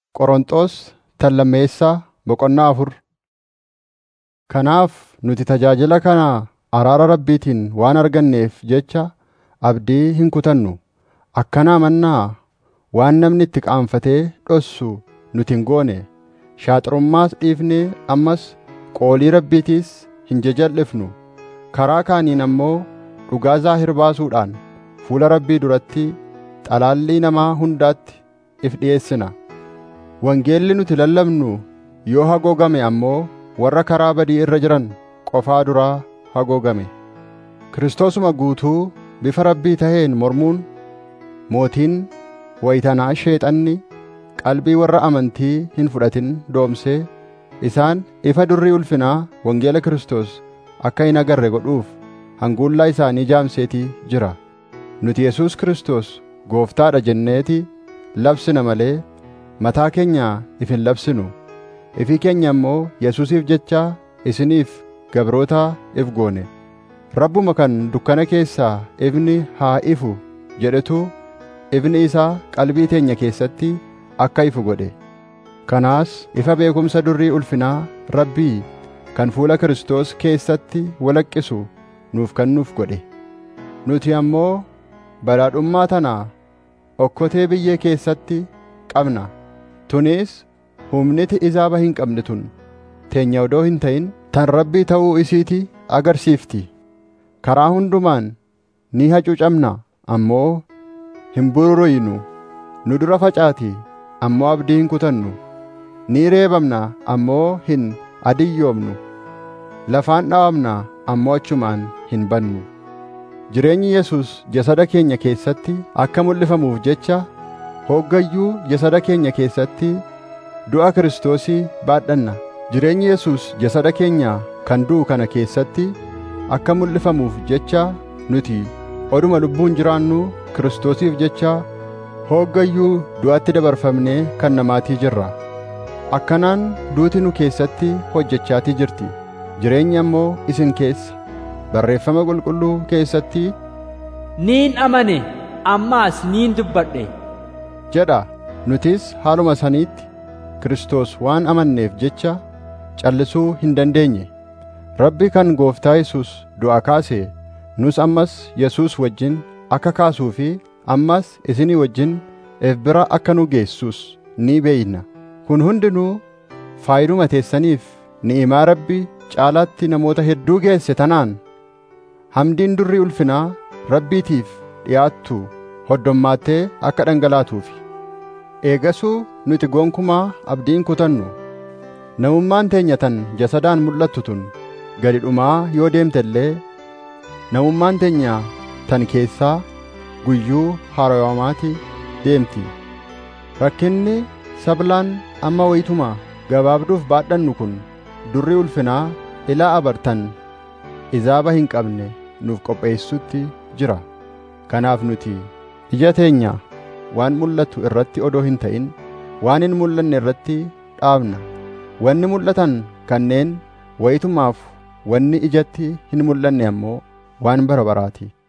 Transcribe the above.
Qorontos tallammeessaa boqonnaa afur. Kanaaf nuti tajaajila kana araara Rabbiitiin waan arganneef jecha abdii hin kutannu. Akkana amannaa waan namni itti qaanfatee dhossu nuti hin goone. Shaaxirummaas dhiifnee ammas qoolii Rabbiitiis hin jajal'ifnu. Karaa kaaniin ammoo dhugaa zaahir baasuudhaan fuula Rabbii duratti xalaallii namaa hundaatti if dhi'eessina. Wangeelli nuti lallabnu yoo haguugame ammoo warra karaa badii irra jiran qofaa duraa haguugame. Kiristoosuma guutuu bifa Rabbii taheen mormuun mootiin wayitanaa sheexanni qalbii warra amantii hin fudhatin doomsee isaan ifa durrii ulfinaa wangeela Kiristoos akka hin agarre godhuuf hanguullaa isaanii jaamseetii jira. Nuti Yesuus Kiristoos gooftaadha jenneeti labsina malee mataa keenya if hin labsinu. Ifii keenya immoo Yesuusiif jecha isiniif gabrootaa if goone. Rabbuma kan dukkana keessaa ifni haa ifu jedhetu ifni isaa qalbii teenya keessatti akka ifu godhe. Kanaas ifa beekumsa durrii ulfinaa Rabbii kan fuula Kiristoos keessatti walaqqisu nuuf kennuuf godhe. Nuti ammoo badhaadhummaa tanaa okkotee biyyee keessatti qabna. Tunis humniti izaaba hin qabne tun teenya odoo hin ta'in tan Rabbii ta'uu isiiti agarsiifti. Karaa hundumaan ni hacuucamna ammoo hin bururuynu. Nu dura facaati ammoo abdii hin kutannu. Ni reebamna ammoo hin adiyyoomnu. Lafaan dhawamna ammoo achumaan hin bannu. Jireenyi Yesuus jasada keenya keessatti akka mul'ifamuuf jecha hoggayyuu jasada keenya keessatti du'a Kiristoosii baadhanna. Jireenyi Yesuus jasada keenya kan du'u kana keessatti akka mul'ifamuuf jecha nuti oduma lubbuun jiraannu Kiristoosiif jecha hoggayyuu du'atti dabarfamnee kan namaatii jirra. Akkanaan duuti nu keessatti hojjechaatii jirti. Jireenyi ammoo isin keessa. Barreeffama qulqulluu keessatti Niin amane ammaas niin dubbadhe. jedha. Nutis haaluma saniitti Kiristoos waan amanneef jecha callisuu hin dandeenye. Rabbi kan gooftaa Yesuus du'a kaase nus ammas Yesuus wajjin akka kaasuu fi ammas isinii wajjin if bira akka nu geessus ni beeyna. Kun hundinuu faayiduma teessaniif ni'imaa Rabbi caalaatti namoota hedduu geesse tanaan hamdiin durrii ulfinaa Rabbiitiif dhi'aattu hoddommaattee akka dhangalaatuufi. Eegasuu nuti gonkumaa abdiin kutannu. Namummaan teenya tan jasadaan mul'attu tun gadi dhumaa yoo deemte illee namummaan teenya tan keessaa guyyuu haaromaatii deemti. Rakkinni sablaan amma wayituma gabaabduuf baadhannu kun durri ulfinaa ilaa abartan izaaba hin qabne nuuf qopheessutti jira. Kanaaf nuti ija teenya waan mul'atu irratti odoo hin ta'in waan hin mul'anne irratti dhaabna. Wanni mul'atan kanneen wayitumaaf wanni ijatti hin mul'anne ammoo waan bara baraati.